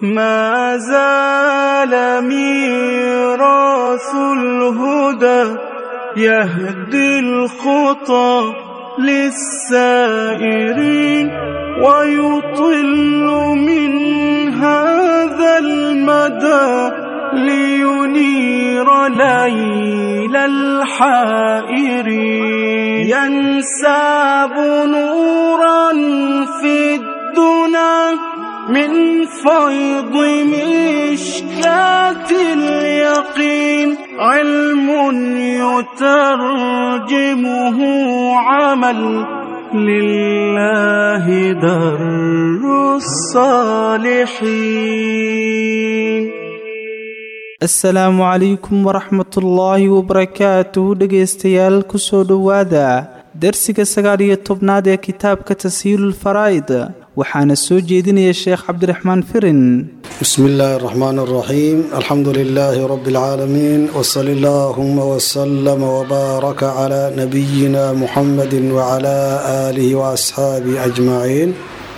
ما زال ميراث الهدى يهدي الخطى للسائرين ويطل من هذا المدى لينير ليل الحائرين ينساب نورا في الدنا من فيض مشكاة اليقين علم يترجمه عمل لله در الصالحين asalaamu calaykum waraxmatullaahi wabarakaatuh dhegaystayaal kusoo dhowaada darsiga sagaal iyo tobnaad ee kitaabka tashiilulfaraa'id waxaana soo jeedinaya sheekh cabdiraxmaan firin بسم الله الرحمن الرحيم الحمد لله رب العالمين وصل اللهم وسلم وبارك على نبينا محمد وعلى آله وأصحابه أجمعين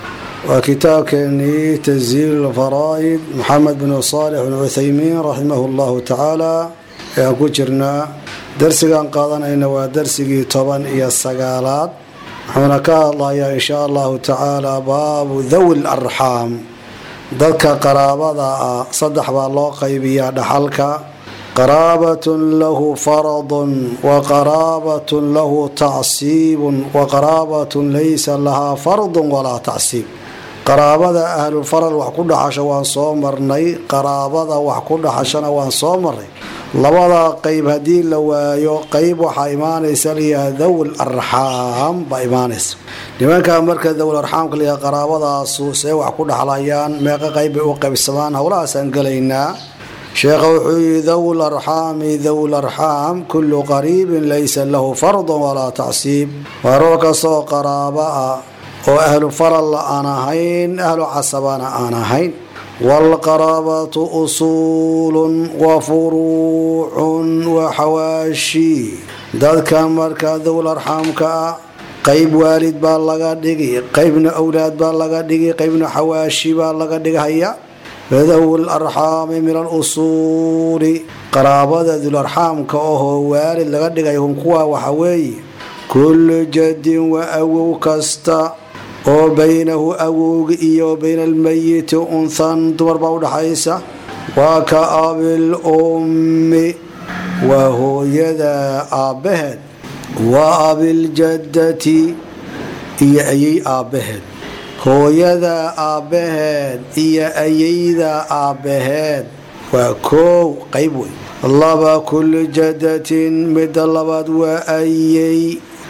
وكتابكني تسجيل الفرائض محمد بن صالح بن عثيمين رحمه الله تعالى ayaan ku jirnaa darsigan qaadanayna waa darsigii toban iyo sagaalaad wuxuuna ka hadlayaa inshaa allahu tacaala baabu dhawi larxaam dadka qaraabada ah saddex baa loo qaybiyaa dhaxalka qaraabatun lahu faradun wa qaraabatun lahu tacsiibun wa qaraabatun laysa lahaa fardun walaa tacsiib qaraabada ahlulfaral wax ku dhaxasha waan soo marnay qaraabada wax ku dhaxashana waan soo marnay labada qeyb haddii la waayo qeyb waxaa imaanaysa layaha dhawil arxaam baa imaanaysa nimankaa marka dhawil arxaamka layaha qaraabadaasu see wax ku dhaxlayaan meeqa qeyb bay u qaybsamaan howlahaasaan gelaynaa sheekha wuxuu yihi dhawil arxaami dhawil arxaam kullu qariibin laysa lahu fardun walaa tacsiib waa ruux kastoo qaraabo ah oo ahlu faralla aan ahayn ahlu casabana aan ahayn waalqaraabatu usuulun wa furuucun wa xawaashi dadka markaa dowl arxaamka ah qeyb waalid baa laga dhigi qeybna owlaad baa laga dhigi qeybna xawaashi baa laga dhigahaya dawl arxaami min alusuuli qaraabada dularxaamka ohoo waalid laga dhigay hum kuwa waxa weeye kullu jadin wa awow kasta oo baynahu awowga iyo bayna almayiti unhan dumar baa udhaxaysa waa ka abil ummi waa hooyada aabbaheed waa abiljadati iyo ayay aabbaheed hooyada aabbaheed iyo ayayda aabbaheed waa koow qayb wey laba kullu jadatin midda labaad waa ayay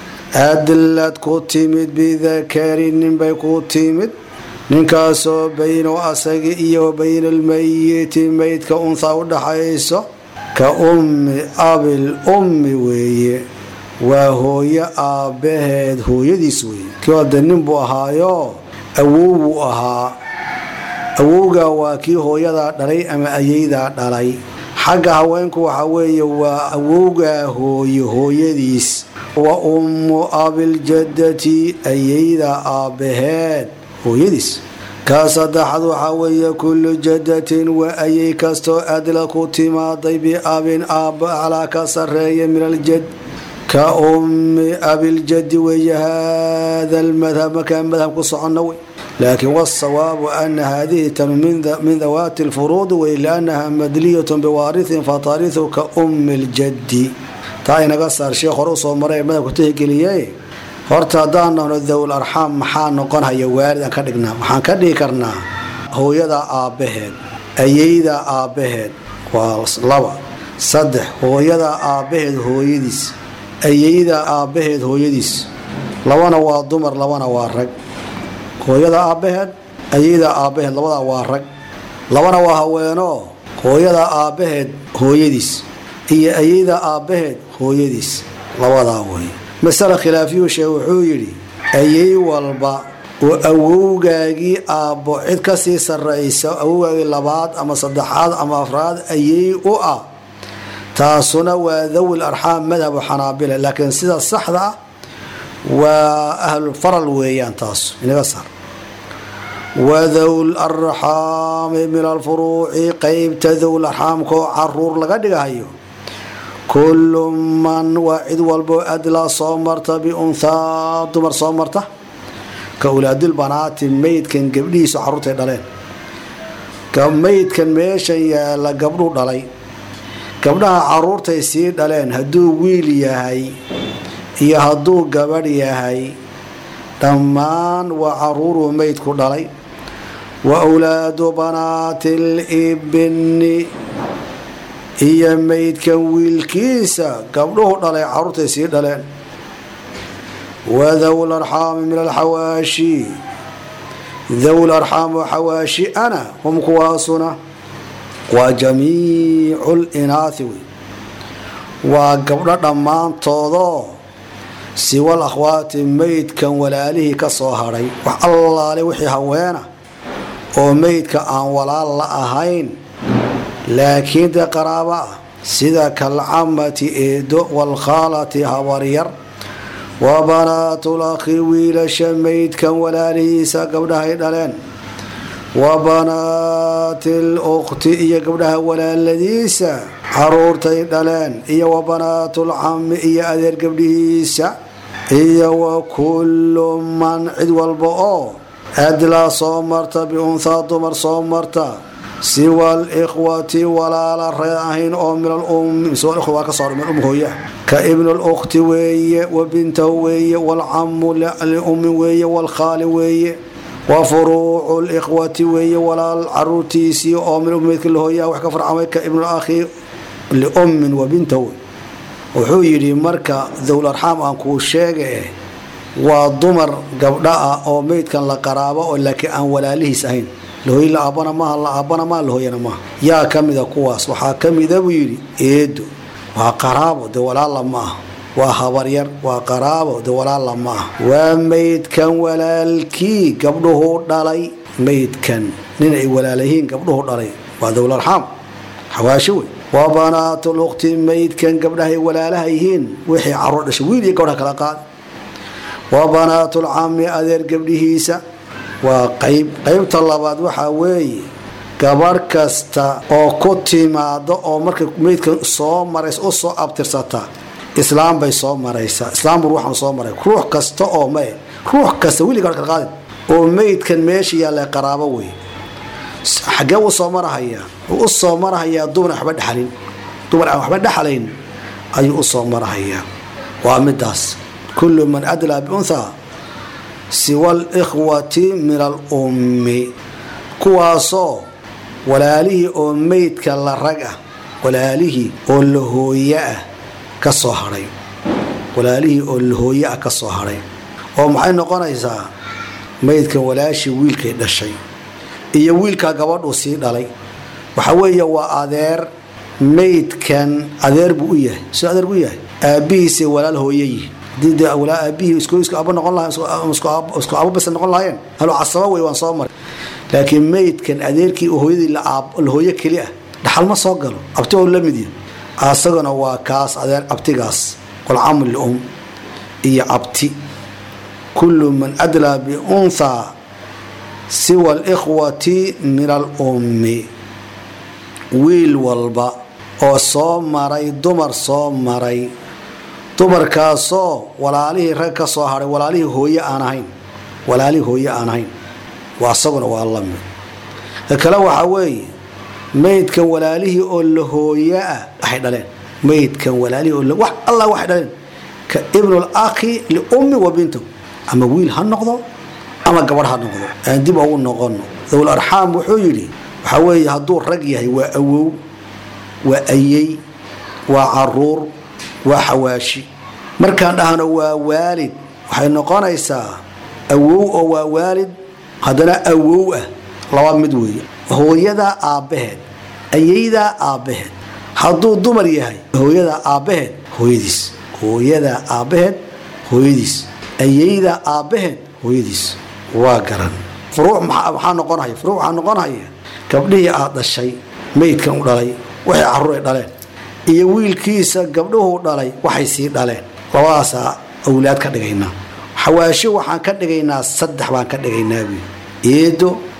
adlad ku timid bidakari ninbay ku timid ninkaasoo bayno asaga iyo bayna almayiti meydka unhaa u dhaxayso ka ummi abil ummi weeye waa hooyo aabbaheed hooyadiis weeye kii hode nin buu ahaayo awow buu ahaa awowga waa kii hooyadaa dhalay ama ayaydaa dhalay xagga haweenku waxa weeye waa awowgaa hooye hooyadiis wa ummu abiljadati ayayda aabbaheed hooyadiis kaa saddexaad waxaa weeye kullu jadatin waa ayay kastoo adla ku timaaday biabin aabba aclaa ka sarreeya min aljad ka ummi abiljadi weeye haada almadhab markaa madhab ku soconno wey laakiin wasawaabu ana haadihi tanu min dawaati lfuruudi wey liannaha madliyatun biwaarihin fatarihu ka ummi ljaddi taa inaga saar sheekh hore usoo maray ee madhabku tixgeliye horta haddaan nahno dawl arxaam maxaa noqonhaya waalidaan ka dhignaa waxaan ka dhigi karnaa hooyada aabbaheed ayayda aabbaheed waa laba saddex hooyada aabbaheed hooyadiis ayayda aabbaheed hooyadiis labana waa dumar labana waa rag hooyada aabbaheed ayayda aabbaheed labadaa waa rag labana waa haweeno hooyada aabbaheed hooyadiis iyo ayayda aabbaheed hooyadiis labadaa wey masale khilaafiyuu sheeg wuxuu yidhi ayay walba oo awowgaagii aabbo cid kasii sarraysa awowgaagii labaad ama saddexaad ama afraad ayay u ah taasuna waa dawil arxaam madhabu xanaabila laakiin sida saxda ah waa ahlulfaral weeyaan taas inaga saar wadowl arxaami min alfuruuci qeybta dowl arxaamkaoo caruur laga dhigahayo kullu man waa cid walbo adlaa soo marta biunthaa dumar soo marta ka ulaadulbanaati meydkan gabdhihiisu caruurtay dhaleen meydkan meeshan yaala gabdhuu dhalay gabdhaha caruurtay sii dhaleen hadduu wiil yahay iyo hadduu gabadh yahay dhammaan waa caruuruu meydku dhalay wa wlaadu banaati libni iyo meydkan wiilkiisa gabdhuhu dhalay caruurtay sii dhaleen wadowl arxaami min alxawaashi dowl arxaam oo xawaashi ana hum kuwaasuna waa jamiicu linaathi wey waa gabdho dhammaantoodoo siwal akhwaati meydkan walaalihii ka soo hadhay wax allaale wixii haweena oo meydka aan walaal la ahayn laakiin dee qaraabo ah sida kalcamati eedo waalkhaalati habaryar wa banaatul akhi wiilasha meydkan walaalihiisa gabdhahay dhaleen wa banaati lukhti iyo gabdhaha walaaladiisa caruurtay dhaleen iyo wa banaatul cammi iyo adeer gabdhihiisa iyo wa kullu man cid walba oo adlaa soo marta biunthaa dumar soo marta siwa alikhwati walaala ree ahayn oo min alum ka soo min um hooya ka ibnu lukhti weeye wa bintahu weeye waalcamu liummi weeye waalkhaali weeye wa furuucu likhwati weeye walaal caruurtiisii oo min ummeydka la hooyaha wax ka farcamay ka ibnu akhi liummin wa bintahu wuxuu yidhi marka dowl arxaam aan kuu sheega waa dumar gabdha ah oo meydkan la qaraabo oo laakiin aan walaalihiis ahayn lahooy la aabana maaha la aabana maa lahooyana maaha yaa ka mida kuwaas waxaa ka mida buu yidhi eedo waa qaraabo de walaalla ma ah waa habaryar waa qaraabo de walaalla ma ah waa meydkan walaalkii gabdhuhu dhalay meydkan nin ay walaalayihiin gabdhuhu dhalay waa dowlarxaam xawaashi wey waa banaatul ukhti meydkan gabdhahay walaalaha yihiin wixii caruur dhashay wiil iyo gabdha kala qaad waa banaatul cammi adeer gabdhihiisa waa qayb qaybta labaad waxaa weeye gabarh kasta oo ku timaado oo marka meydka soo marays u soo abtirsata islaam bay soo maraysaa islaam bur waxaan soo maray ruux kasta oo mae ruux kasta wili gabadh kala qaadin oo meydkan meesha yaalla qaraabo wey xaggee u soo marahayaa wuu u soo marahayaa dumar aan waxba dhexalin dumar aan waxba dhexalayn ayuu u soo marahayaa waa midaas kullu man adlaa biunthaa siwa alikhwati min alummi kuwaasoo walaalihii oo meydka la rag ah walaalihii oo la hooye ah ka soo hadhay walaalihii oo la hooye ah ka soo hadhay oo maxay noqonaysaa meydkan walaashii wiilkay dhashay iyo wiilkaa gabadhuu sii dhalay waxa weeye waa adeer meydkan adeer buu u yahay soo adeer buu u yahay aabbihiisay walaal hooye yihin aabihii isku aba noqon lahaisku abo bas noqon lahaayeen halo casaba wey waan soo maray laakiin meydkan adeerkii hooyadii la hooyo keli ah dhaxal ma soo galo abti oo la mid yahy asaguna waa kaas adeer abtigaas walcamu lium iyo abti kullu man adlaa biunthaa siwa alikhwati min alummi wiil walba oo soo maray dumar soo maray dumarkaasoo walaalihii rag ka soo hadhay walaalihii hooye aan ahayn walaalihii hooye aan ahayn waa asaguna waa lamid ka kale waxaa weeye meydkan walaalihii oo la hooye ah waxay dhaleen meydkan walaalihii oo wax allah waxay dhaleen ka ibnu lakhi liummi wa bintahu ama wiil ha noqdo ama gabadh ha noqdo aan dib ugu noqono dowl arxaam wuxuu yidhi waxaa weeye hadduu rag yahay waa awow waa ayey waa caruur waa xawaashi markaan dhahno waa waalid waxay noqonaysaa awow oo waa waalid haddana awow ah laba mid weeye hooyadaa aabbaheed ayeydaa aabbaheed hadduu dumar yahay hooyadaa aabbaheed hooyadiis hooyadaa aabbaheed hooyadiis ayeydaa aabbaheed hooyadiis waa garan furuuc maxaa noqonhaya furuuc waxaa noqonhaya gabdhihii aad dhashay meydkan u dhalay waxay carruur ay dhaleen iyo wiilkiisa gabdhuhu dhalay waxay sii dhaleen labadaasaa awlaad ka dhigaynaa xawaasho waxaan ka dhigaynaa saddex baan ka dhigaynaa buy eedo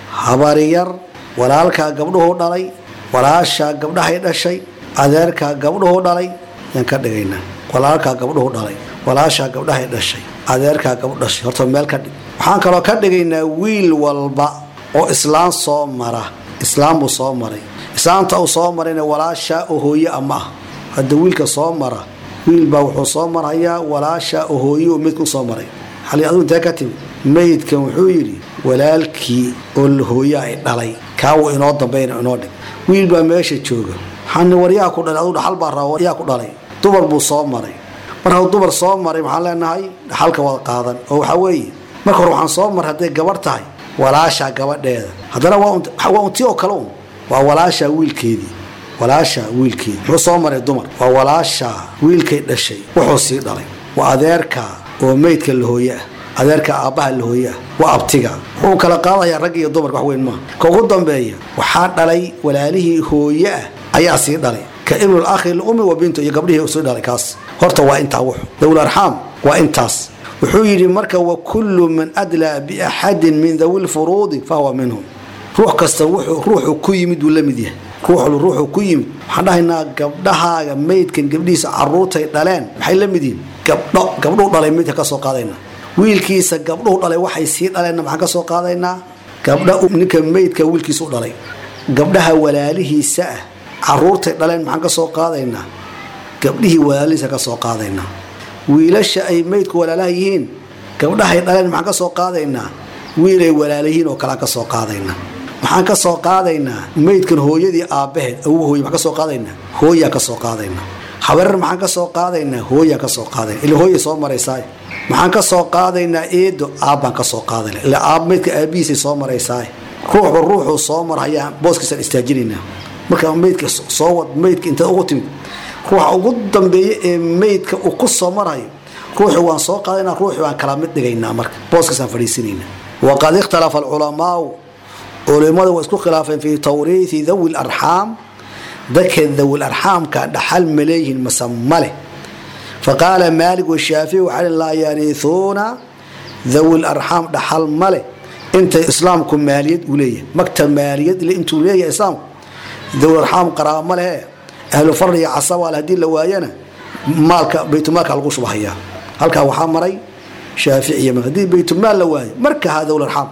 habariyar walaalkaa gabdhuhu dhalay walaashaa gabdhahay dhashay adeerkaa gabdhuhu dhalay yaan ka dhigaynaa walaalkaa gabdhuhu dhalay walaashaa gabdhahay dhashay adeerkaa gabdhu dhashay horta meel ka dhig waxaan kaloo ka dhigaynaa wiil walba oo islaam soo mara islaam buu soo maray islaamta uu soo marayna walaashaa oo hooye ama ah hadda wiilka soo mara wiil baa wuxuu soo marhayaa walaashaa oo hooye oo meydka u soo maray xali aduu intee ka timi meydkan wuxuu yidhi walaalkii oo hooye ay dhalay kaawu inoo dambayna inoo dhig wiil baa meesha jooga waxaani waryaa ku dhalay aduu dhaxal baa raba waryaa ku dhalay dumar buu soo maray mar hadduu dumar soo maray waxaan leenahay dhaxalka wada qaadan oo waxaa weeye marka hore waxaan soo maray hadday gabarh tahay walaashaa gabadheeda haddana waa unti oo kale un waa walaashaa wiilkeedii walaashaa wiilkeedii muxuu soo maray dumar waa walaashaa wiilkay dhashay wuxuu sii dhalay waa adeerkaa oo meydka lahooye ah adeerka aabbaha lahooye ah waa abtiga wuxuu kala qaadayaa rag iyo dumarka wax weyn maaha ka ugu dambeeya waxaa dhalay walaalihii hooye ah ayaa sii dhalay ka ibnul akhi lumi wa bintu iyo gabdhihii sii dhalay kaas horta waa intaa wuxu dawul arxaam waa intaas wuxuu yidhi marka wa kullu man adlaa biaxadin min dawi lfuruudi fahuwa minhum ruux kasta ruuxuu ku yimid wuu la mid yahay ruuxu ruuxuu ku yimid waxaan dhahaynaa gabdhahaaga meydkan gabdhihiisa caruurtay dhaleen maxay la mid yihiin gabdho gabdhuhu dhalay meydka ka soo qaadaynaa wiilkiisa gabdhuhu dhalay waxay sii dhaleenna maxaan ka soo qaadaynaa gabdha ninka meydka wiilkiisa u dhalay gabdhaha walaalihiisa ah caruurtay dhaleen maxaan ka soo qaadaynaa gabdhihii walaalihiisa ka soo qaadaynaa wiilasha ay meydku walaalaha yihiin gabdhahay dhaleen maxaan ka soo qaadaynaa wiilay walaalayihiin oo kalea ka soo qaadaynaa maxaan ka soo qaadaynaa meydkan hooyadii aabbaheed awu hooye maxaan ka soo qaadaynaa hooyaa ka soo qaadaynaa habareer maxaan ka soo qaadaynaa hooyaa ka soo qaadayna ila hooyay soo maraysaay maxaan ka soo qaadaynaa eedo aabbaan ka soo qaadayna ila aab meydka aabihiisay soo maraysaay ruuxba ruuxuu soo marhayaa booskiisaan istaajinaynaa marka meydka soo wad meydka intaad ugu timid ruuxa ugu dambeeya ee meydka uu ku soo marhayo ruuxi waan soo qaadana ruuxi waan kala mid dhigaynaa marka booskiisaan fadhiisinayna waqad ikhtalafa alculamaau culimadu waa isku khilaafeen fii tawriithi dawi larxaam dadka dawi larxaamka dhaxal ma leeyihiin mase maleh faqaala maalik washaafici waxaa laa yariihuuna dawi larxaam dhaxal maleh inta islaamku maaliyad uu leeyahay magta maaliyad intuu leeyahay islaamku dawi larxaam qaraaba ma lehe ahlu farl iyo casabaal haddii la waayana maalka baytulmaalka lagu shubahayaa halkaa waxaa maray shaaficiy haddii baytulmaal la waayo marka haa dawl arxaam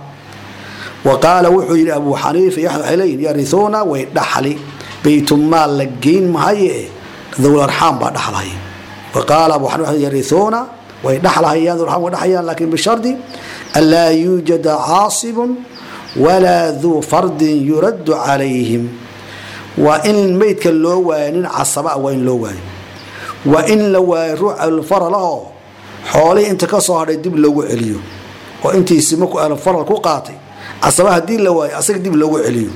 wa qaala wuxuu yidhi abuu xaniifa iyo axmed waxay leeyihin yarihuuna way dhaxli baytulmaal la geyn mahaye dawl arxaam baa dhaxlahaya wa qaala abuu xaniifa yarihuuna way dhaxlahayaan dawl arxaam way dhaxlayaan laakiin bishardi an laa yuujada caasibun walaa duu fardin yuraddu calayhim waa in meydka loo waayo nin casaba waa in loo waayo waa in la waayo ruux alfaralahoo xoolihii inta ka soo hadhay dib loogu celiyo oo intiisi markuu alfaral ku qaatay casaba haddii la waayo asaga dib loogu celiyo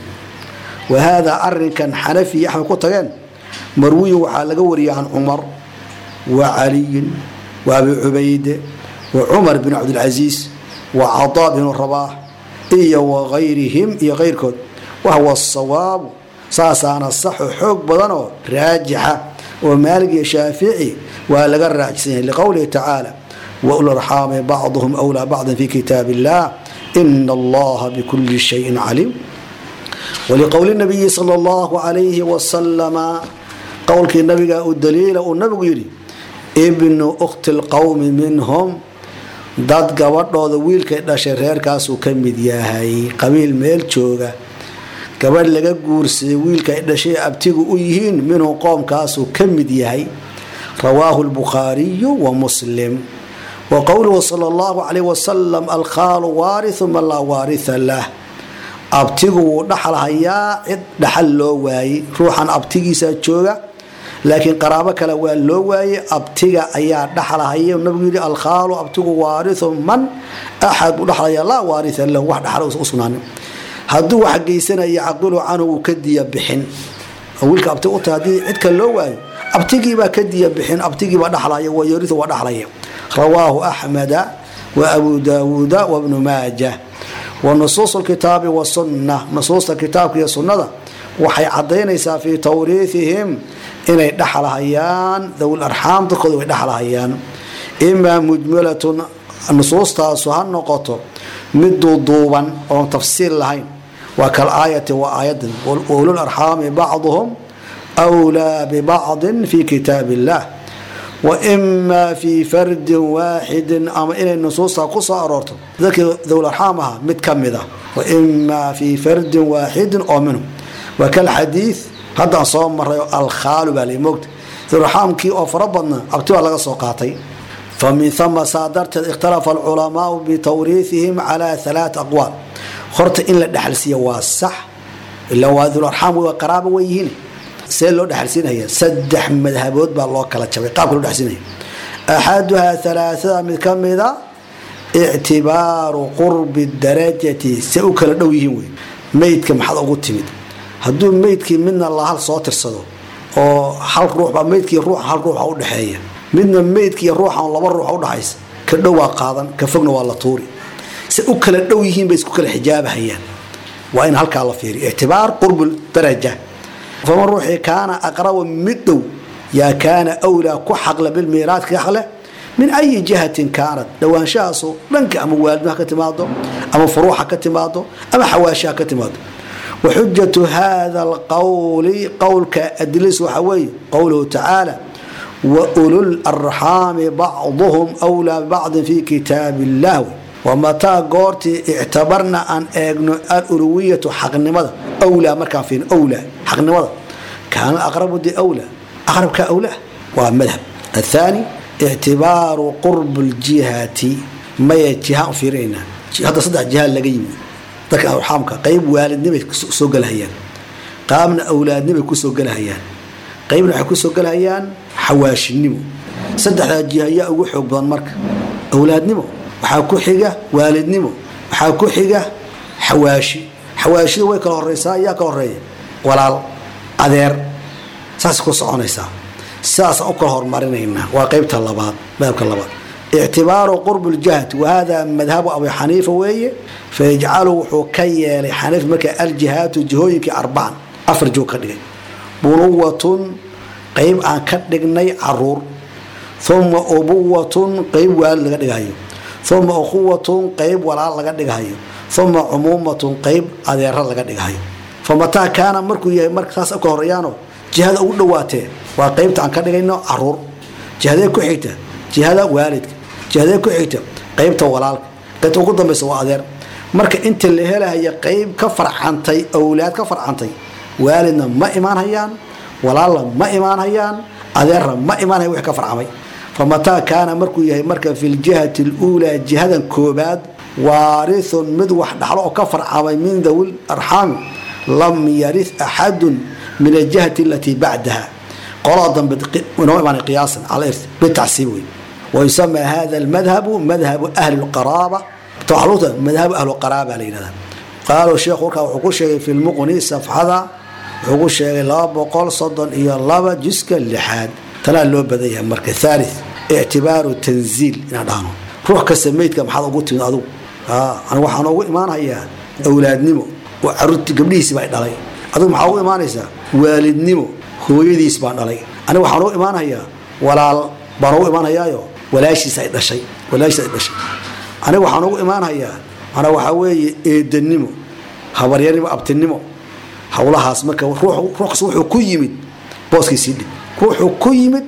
wa haadaa arinkan xanafi iyo axmed ku tageen marwiyin waxaa laga wariyay can cumar wa caliyin wa abi cubayde wa cumar bin cabdilcasiis wa cadaa binu rabaax iyo wagayrihim iyo kayrkood wahwa sawaabu saasaana saxo xoog badanoo raajixa oo maalig iyo shaafici waa laga raajsan yahay liqowlihi tacaala waularaxaami bacduhum wlaa bacdin fi kitaab illah ina allaha bikuli shayin caliim waliqowli nabiyi sal allahu alayhi wasalama qowlkii nabiga u daliila uu nabigu yidhi ibnu ukhti lqowmi minhum dad gabadhooda wiilkay dhashay reerkaasuu ka mid yahay qabiil meel jooga gabadh laga guursaday wiilka ay dhashay abtigu u yihiin minhu qoomkaasuu ka mid yahay rawaahu lbukhaariyu wa muslim wa qowluhu sal allahu calayh wasalam alkhaalu waariu man laa waaria lah abtigu wuu dhaxalhayaa cid dhaxal loo waayey ruuxan abtigiisa jooga laakiin qaraabo kale waa loo waayey abtiga ayaa dhaxalhaya nabigu yidhi alkhaalu abtigu waariu man axad buu dhaxlaya laa waaria lahu wax dhaxal usugnaanin hadduu wax geysanaya caqilu canhu wuu ka diya bixin wiilka abti u tahay haddii cidka loo waayo abtigiibaa ka diya bixin abtigiibaa dhaxlaya wayariu waa dhaxlaya rawaahu axmeda wa abu daawuuda wabnu maaja wa nusuus lkitaabi wasunna nusuusta kitaabka iyo sunnada waxay cadaynaysaa fii tawriihihim inay dhaxlahayaan dawil arxaam dadkooda way dhaxlahayaan imaa mujmalatun nusuustaasu ha noqoto mid duuduuban oon tafsiil lahayn waa kalaayati waa aayadan ulul arxaami bacduhum wlaa bibacdin fi kitaab illah waimaa fii fardin waaxidin ama inay nusuusta ku soo aroorto dadkii dowlarxaam ahaa mid ka mid a waimaa fii fardin waaxidin oo minhum waa kal xadiid haddaan soo maray alkhaalu baa lamogta dowlarxaamkii oo fara badna abti baa laga soo qaatay famin hama saa darteed ikhtalafa alculamaau bitawriihihim calaa alaat aqwaal horta in la dhexalsiiya waa sax ilaa waa dowlarxaam waa qaraaba way yihiin see loo dhexalsiinaya saddex madhabood baa loo kala jabay qaabka loo dhexalsiinaya axaduhaa alaaada mid ka mida ictibaaru qurbi darajati se u kala dhow yihiin wey meydka maxaad ugu timid hadduu meydkii midna la hal soo tirsado oo hal ruuxbaa meydkii ruuxa hal ruuxa udhexeeya midna meydkii ruuxa laba ruuxa udhaxaysa ka dhow waa qaadan ka fogna waa la tuuri se u kala dhow yihiin bay isku kala xijaabahayaan waa in halkaa la fiiriyo ictibaar qurbu daraja faman ruuxii kaana aqraba mid dhow yaa kaana wlaa ku xaqle bilmiiraadka xaqle min ayi jihatin kaanad dhawaanshahaasu dhanka ama waalidmaha ka timaado ama furuuxa ka timaado ama xawaashaha ka timaado waxujatu hada alqowli qowlka adilis waxaa weeye qowluhu tacaala waulul arxaami bacduhum wlaa bibacdin fi kitaab illah wamataa goortii ictabarna aan eegno aluluwiyatu xaqnimada wlaa markaan fiirno wlaa xaqnimada kaana aqrabu di wlaa aqrabka awlaa waa madhab athaani ictibaaru qurb ljihati maya jihaan u fiirinaynaa hadda saddex jiha laga yimi dadka arxaamka qayb waalidnimay soo gelahayaan qaabna awlaadnimay kusoo gelahayaan qaybna waxay kusoo gelahayaan xawaashinimo saddexdaa jiha ayaa ugu xoog badan marka awlaadnimo waxaa ku xiga waalidnimo waxaa ku xiga xawaashi xawaashida way kala horeysaa ayaa kala horeeya walaal adeer saas ku soconaysaa sidaasaan u kala hormarinaynaa waa qeybta labaad madhabka labaad ictibaaru qurb ljahd wahada madhabu abi xaniifa weeye fayajcalu wuxuu ka yeelay xaniif marka aljihaatu jihooyinkii arbacan afar joog ka dhigay bunuwatun qeyb aan ka dhignay caruur uma ubuwatun qeyb waalid laga dhigahayo uma ukhuwatun qeyb walaal laga dhigahayo uma cumuumatun qeyb adeera laga dhigahayo famataa kaana markuu yahay marka saas ka horeeyaano jihada ugu dhawaatee waa qeybta aan ka dhigayno caruur jihadee ku xigta jihada waalidka jihadee ku xigta qeybta walaalka qaybta ugu dambaysa waa adeer marka inta la helahaya qeyb ka farcantay awlaad ka farcantay waalidna ma imaanhayaan walaalna ma imaanhayaan adeerna ma imaanhaya wix ka farcamay famataa kaana markuu yahay marka fi ljihati luulaa jihadan koobaad waarithun mid wax dhaxlo oo ka farcamay min dawi arxaami lam yarith axadun min aljihati alatii bacdaha qolada dambe inoo imaanay qiyaasan cala irs bitacsiib wey wayusamaa hada almadhabu madhabu ahli lqaraaba taxluuta madhabu ahlu qaraaba la yidhahda qaalo sheekhu warkaa wuxuu ku sheegay fi lmuqni safxada wuxuu ku sheegay laba boqol soddon iyo laba juska lixaad tanaa loo badan yahay marka thalith ictibaaru tanziil inaan dhahno ruux kasta meydka maxaad ugu timid adugu anigu waxaan ugu imaanhayaa awlaadnimo oo caruurti gabdhihiisi baa dhalay adigu maxaa ugu imaanaysaa waalidnimo hooyadiis baan dhalay aniga waxaan ugu imaanhayaa walaal baan ugu imaanhayaayo walaashiis ay dhashay walaashiis ay dhashay aniga waxaan ugu imaanhayaa manaa waxaa weeye eedanimo habaryarnimo abtinimo howlahaas marka ruux kas wuxuu ku yimid booskiisii dhig ruuxuu ku yimid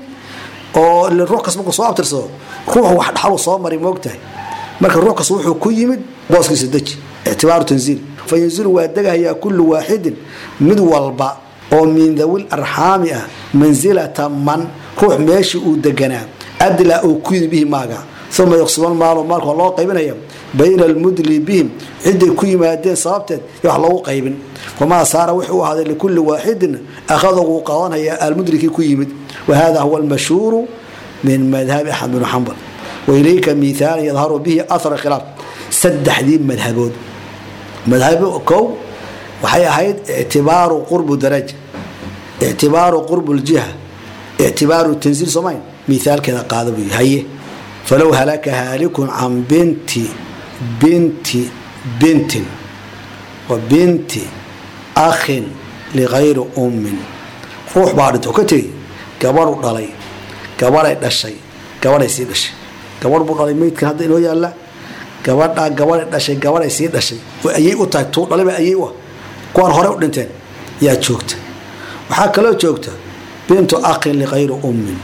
oo ruux kas markuu soo abtirsado ruuxu wax dhaxalu soo maray moogtahay marka ruux kas wuxuu ku yimid booskiisa deji ictibaaru tanziil fa yanzilu waa degahayaa kullu waaxidin mid walba oo min dawil arxaami ah mansilata man ruux meeshii uu deganaa adlaa uu ku yimid bihi maaga uma yuqsiman maalo maalka waa loo qaybinaya bayna almudli bihim ciday ku yimaadeen sababteed y wax loogu qaybin wamaa saara wuxuu u ahaaday likulli waaxidin akhada wuu qadanaya almudrikii ku yimid wahada huwa almashhuuru min madhabi axmed bn xambal wailayka miaalan yadharu bihi ahar khilaaf saddexdii madhabood madhabo kow waxay ahayd ictibaaru qurbu daraja ictibaaru qurbu ljiha ictibaaru tanziil somayn miaalkeeda qaada buu haye falow halaka haalikun can binti binti bintin wa binti akhin ligayri ummin ruux baa dhinta oo ka tegey gabadhu dhalay gabaday dhashay gabaday sii dhashay gabadh buu dhalay meydkan hadda inoo yaalla gabadhaa gabaday dhashay gabaday sii dhashay way ayay u tahay tuu dhalay baa ayay u ah kuwaan hore u dhinteen yaa joogta waxaa kaloo joogta bintu akhin likayri ummin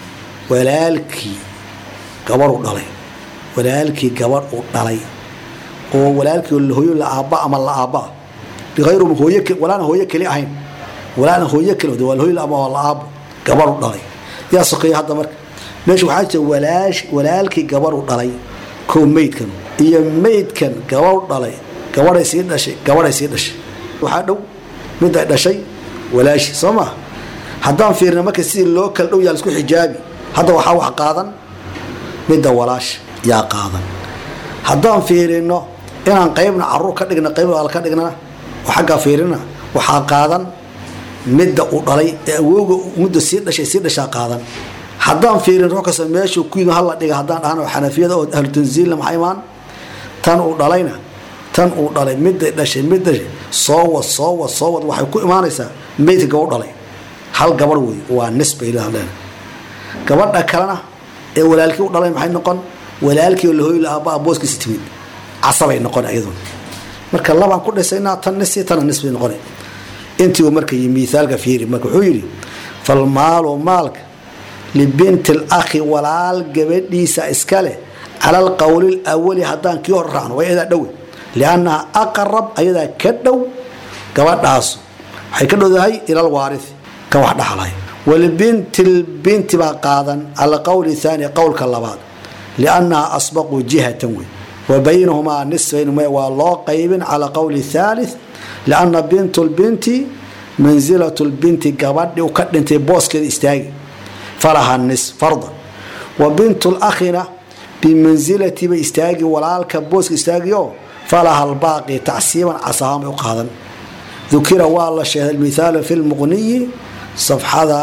walaalkii gabadh u dhalay walaalkii gabadh u dhalay oo walaalkii hooyo la aabba ama la aabba liayr hooy walaanan hooyo keli ahayn walaanan hooyo keli waa hooyo la aabba waa la aabbo gabadh u dhalay yaa sokeeya hadda marka meesha waxaa jira walaash walaalkii gabadh u dhalay kow meydkan iyo meydkan gabadh u dhalay gabadhay sii dhashay gabadhay sii dhashay waxaa dhow miday dhashay walaashi soo maa haddaan fiirina marka sidii loo kala dhow yaa laisku xijaabi hadda waxaa wax qaadan midda walaasha yaa qaadan haddaan fiirino inaan qaybna caruur ka dhigna qayb al ka dhignana oo xaggaa fiirina waxaa qaadan midda u dhalay ee awooga mudda sii dhashay sii dhashaa qaadan haddaan fiirin ruux kasta meeshuu ku yimi hala dhiga haddaan dhahno xanafiyada oo ahlu tanziilna maxaa imaan tan uu dhalayna tan uu dhalay midday dhashay mid dhashay soo wad soo wad soo wad waxay ku imaanaysaa meydka gabadh dhalay hal gabadh wey waa nisba ilahdeen gabadha kalena ee walaalkii u dhalay maxay noqon walaalkii oo lahooyi aabba booskiisa timid casabay noqon iyaduna marka labaan ku dhisaynaa tan nisi tana nisbay noqona intii uu marka miaalka fiiri marka wuxuu yidhi falmaalu maalka libinti lakhi walaal gabadhiisa iskale cala alqowli lwali haddaan kii hor raacno waa iyadaa dhowe liannaha aqrab ayadaa ka dhow gabadhaasu waxay ka dhowdahay ila alwaarithi ka wax dhaxlay walibinti lbinti baa qaadan cala qowli thaani qowlka labaad liannaha asbaqu jihatan wey wa baynahumaa nisfayn waa loo qaybin cala qowli thalith lianna bintu lbinti mansilatu lbinti gabadhi u ka dhintay booskeeda istaagi falaha nis fardan wa bintu lakhina bimansilatiba istaagi walaalka booska istaagio falaha albaaqi tacsiiban casahaan bay u qaadan dukira waa la sheegay mithaalu fi lmuqniyi safxada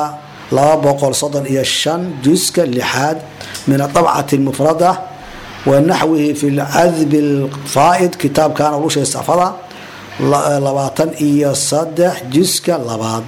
iyo juska lixaad min aabcati mufrada wa naxwihi fi lcadbi lfaa'id kitaabkaana lagu sheegay safada labaatan iyo sadex juska labaad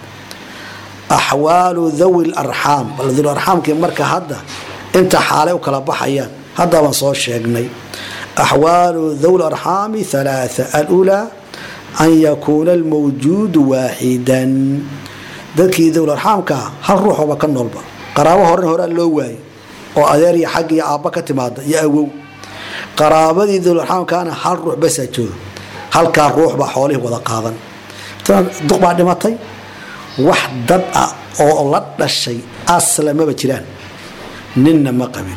axwaalu dhawi larxaam arxaamkii marka hadda inta xaalay u kala baxayaan haddabaan soo sheegnay axwaalu dhawi larxaami halaaa alulaa an yakuuna almawjuudu waaxidan dadkii dowlarxaamkaa hal ruuxooba ka noolba qaraabo horen horaa loo waayay oo adeer iyo xag iyo aabba ka timaada iyo awow qaraabadii dowlarxaamkaana hal ruux basaa jooga halkaa ruuxbaa xoolihii wada qaadan duq baa dhimatay wax dad ah oo la dhashay asla maba jiraan ninna ma qabin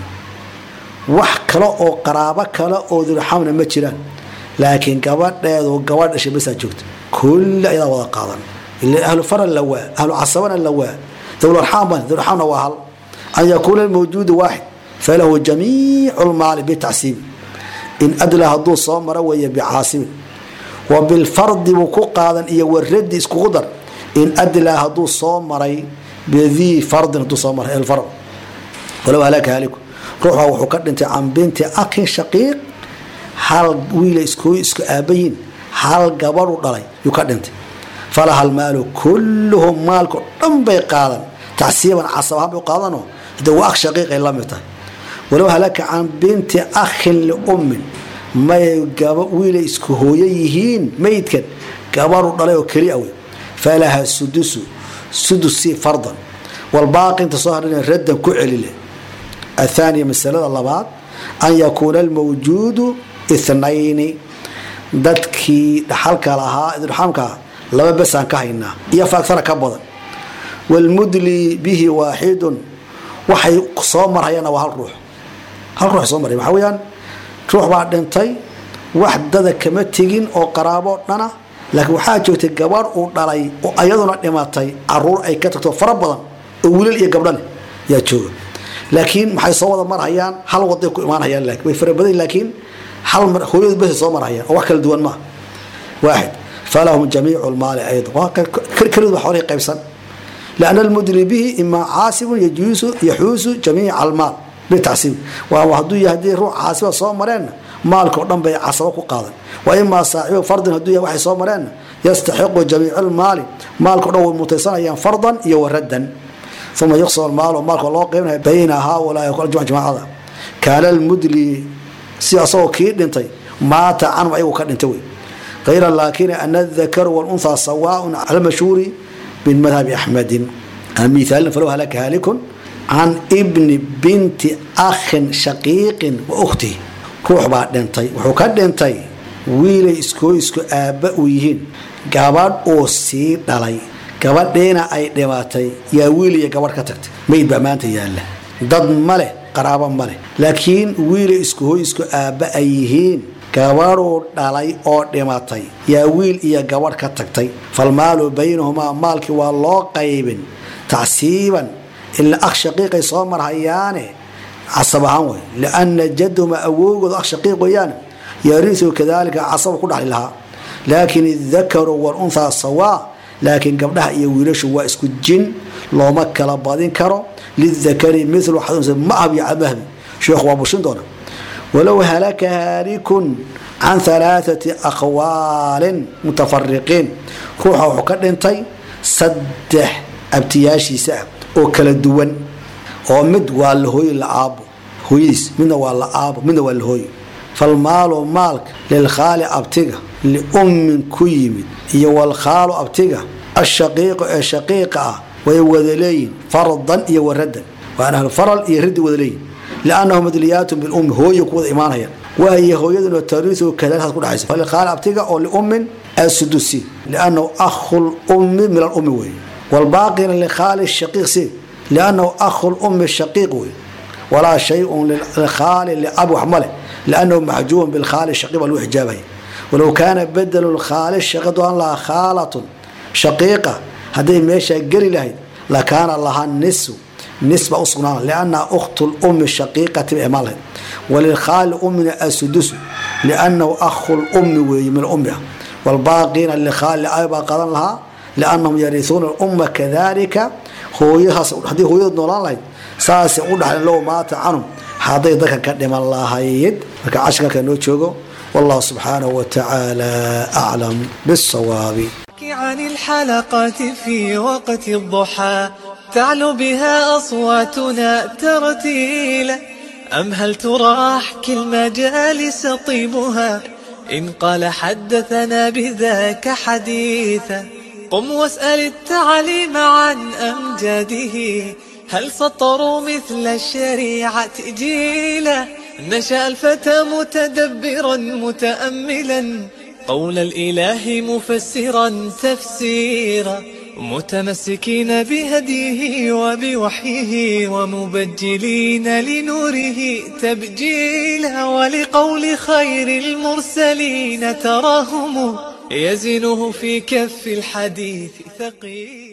wax kale oo qaraabo kale oo dowlarxaamna ma jiraan laakiin gabadheedu gabadh dhashay basaa joogta kulli ayadaa wada qaadan ahlu faran la waa ahlu casabana la waa dowlarxaamban dowlarxaamna waa hal an yakuuna almawjuudu waaxid falahu jamiicu lmaali bitacsiibi in adla hadduu soo maro weeye bicaasibin wa bilfardi buu ku qaadan iyo waradi iskugu dar in adlaa hadduu soo maray bidii fardin hadduu soo maray alfard walow halaka haliku ruuxa wuxuu ka dhintay can binti akin shaqiiq hal wiila isku isku aabayiin hal gabadhu dhalay yuu ka dhintay falaha almaalu kulluhum maalko dhan bay qaadan tacsiiban casabahaan bay qaadanoo de waa akh shaqiiqay la mid tahay walow halaka can binti akhin liummin may wiilay isku hooyo yihiin meydkan gabadhu dhalay oo keli awey falaha sudusu sudusi fardan walbaaqi inta soo hadhana raddan ku celile athaaniya masalada labaad an yakuuna almawjuudu ithnayni dadkii dhaxalka lahaa idurxaamkaa laba besaan ka haynaa iyo faagtana ka badan walmudli bihi waaxidun waxay soo marhayaanna waa hal ruux hal ruux soo maraya waxaa weyaan ruux baa dhintay wax dada kama tegin oo qaraabo dhana laakiin waxaa joogtay gabadh uu dhalay oo ayaduna dhimatay caruur ay ka tagto fara badan oo wiilal iyo gabdha leh yaa jooga laakiin maxay soo wada marhayaan hal waday ku imaanhayaan laakiin way fara badan laakiin hal mar hooyadu bes soo marhayaan oo wax kala duwan maaha waaxid falahum jamiicu lmaali ayda kelidu ba xoolihii qaybsan lianna almudli bihi imaa caasibun yajuusu yaxuusu jamiica almaal bitacsiib waa hadduu yahay haddii ruux caasiba soo mareenna maalka oo dhan bay casabo ku qaadan wa imaa saaxibu fardin hadduu yahay waxay soo mareenna yastaxiqu jamiica almaali maalka o dhan way mutaysanayaan fardan iyo waraddan uma yuqsam almaal maalka loo qaybinaya bayna haaulaai jamaacada kaana almudli si asagoo kii dhintay maata canhum ayagu ka dhintay wey غير لكن أن الذكر والأنثى سواء على المشهور من مذهب أحمد مثال فلو هلك هالك عن ابن بنت أخ شقيق وأخته كوح بعد دنتي وحكاد دنتي wiilay iskoo isku aabba u yihiin gabadh oo sii dhalay gabadheena ay dhimatay yaa wiil iyo gabadh ka tagtay mayd baa maanta yaalla dad ma leh qaraabo ma leh laakiin wiilay iskuhoy isku aabba ay yihiin gabadhuu dhalay oo dhimatay yaa wiil iyo gabadh ka tagtay falmaalu baynahumaa maalkii waa loo qaybin tacsiiban ila akh shaqiiqay soo marhayaane casab ahaan wey liana jaduma awowgooda akh shaqiiq weeyaane yarisu kadalika casaba ku dhaxli lahaa laakin idakaru walunhaa sawaa laakiin gabdhaha iyo wiilashu waa isku jin looma kala badin karo lidakari milu mahab iyo mahbi sheekhu waa bushin doona walow halaka haalikun can alaaثati aqwaalin mutafariqiin ruuxa wuxuu ka dhintay saddex abtiyaashiisa ah oo kala duwan oo mid waa la hooye la aabo hooyadiis midna waa la aabo midna waa la hooye falmaalu maalka lilkhaali abtiga liummin ku yimid iyo walkhaalu abtiga ashaqiiqu ee shaqiiqa ah way wada leeyihin fardan iyo waradan waan ahlufaral iyo radi wada leeyihin liannahum madliyaatun bilummi hooyo ku wada imaanaya waayo hooyaduna tariisu kadalikaas ku dhacaysa falilkhaali abtiga oo liummin asudusi liannahu akhu lummi min alummi weeye walbaaqina likhaali shaqiiq si liannahu akhu lummi shaqiiq weeye walaa shayun lilkhaali liab wax ma leh لأنه محجوب بالخال الشقيق والوحجابه ولو كان بدل الخال الشقيق أن لها خالة شقيقة هذه ميشا قري لهي لكان لها النسو نسبة أصغنا لأنها أخت الأم الشقيقة بإعمالها وللخال أمنا السدس لأنه أخ الأم من أمها والباقين للخال أيضا قضى لها لأنهم يرثون الأم كذلك هو يهص هذه هو يدنولان لهي ساسي أقول لو مات عنهم hadday dadka ka dhiman lahayd marka cashirka noo joogo wallahu subxaanahu watacaala aclam bisawaabi عن الحلقات في وقت الضحى تعلو بها أصواتنا ترتيلا أم هل ترى أحكي المجالس طيبها إن قال حدثنا بذاك حديثا قم واسأل التعليم عن أمجاده هل سطروا مثل الشريعة جيلا نشأ الفتى متدبرا متأملا قول الإله مفسرا تفسيرا متمسكين بهديه وبوحيه ومبجلين لنوره تبجيلا ولقول خير المرسلين تراهم يزنه في كف الحديث ثقيلا